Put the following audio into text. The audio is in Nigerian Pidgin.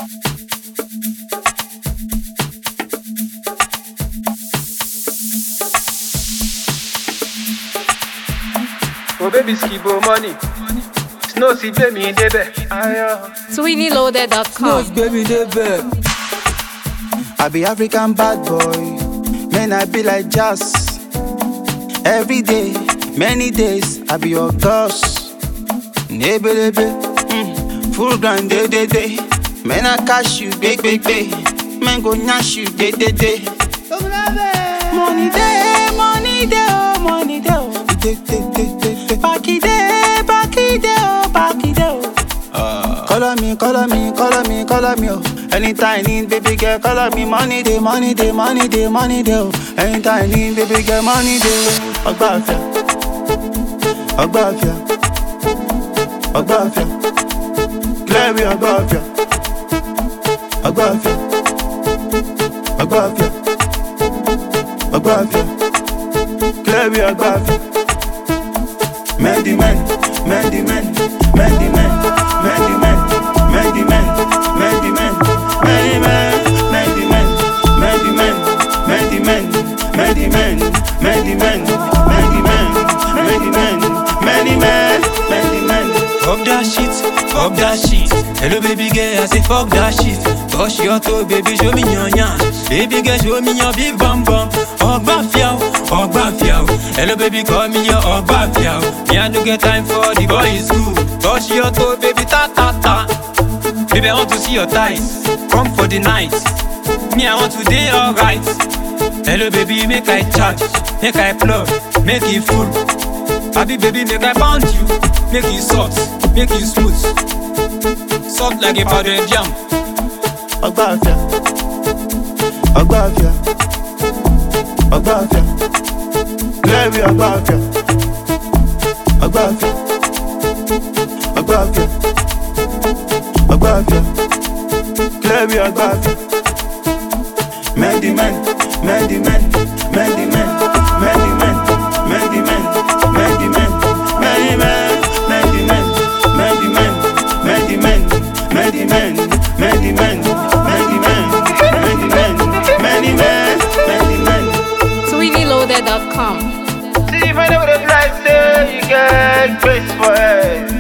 Oh baby skibo money. Snow si gbé mi débẹ̀. Ayọ̀. SweeneyLoaded.com. Nose baby dey beg. I be African bad boy, man I be like jazz. Every day, many days, I be your boss. Nebelebe, mm, full ground day day day. Man I cash you, big big big. Man go nyash you, day day day. Money day, money day, oh money day, oh. Day day day day day. Backy day, backy day, oh backy day, oh. Color me, color me, color me, color me, oh. Anytime I need baby girl, color me money day, money day, money day, money day, oh. Anytime I need baby girl, money day. Ọgbà àfẹ́, ọgbà àfẹ́, ọgbà àfẹ́, clear ọgbà àfẹ́, ọgbà àfẹ́, ọgbà àfẹ́, ọgbà àfẹ́, clear ọgbà àfẹ́. Many men, many men, many men, many men, many men, many men, many men, many men, many men, many men, many men, many men, many men, many men, many men, many men. Fuck that shit, fuck that shit. Hello baby girl, I say fuck that shit. Touch your toe, baby, show me your yan. Baby girl, show me your big bum bum. Ọgbà fíà o, ọgbà fíà o. Hello baby, call me your ọgbà fíà o. Me I no get time for the boys school. Touch your toe, baby, ta ta ta. Baby, I want to see your thighs. Come for the night. Me, I want to day alright. Hello baby, make I charge, make I plug, make it full. Happy baby, make I pound you, make it soft, make it smooth. Soft like a powdered jam. Ọgbà àfẹ́, ọgbà àfẹ́, ọgbà àfẹ́, clear ọgbà àfẹ́, ọgbà àfẹ́, ọgbà àfẹ́, ọgbà àfẹ́, clear ọgbà àfẹ́. Many men, many men, many men, many men, many men, many men, many men, many men, many men, many men, many men, many men, many men, many men, many men, many men. SweeneyLoaded.com. See if I know the price say you get grace for it.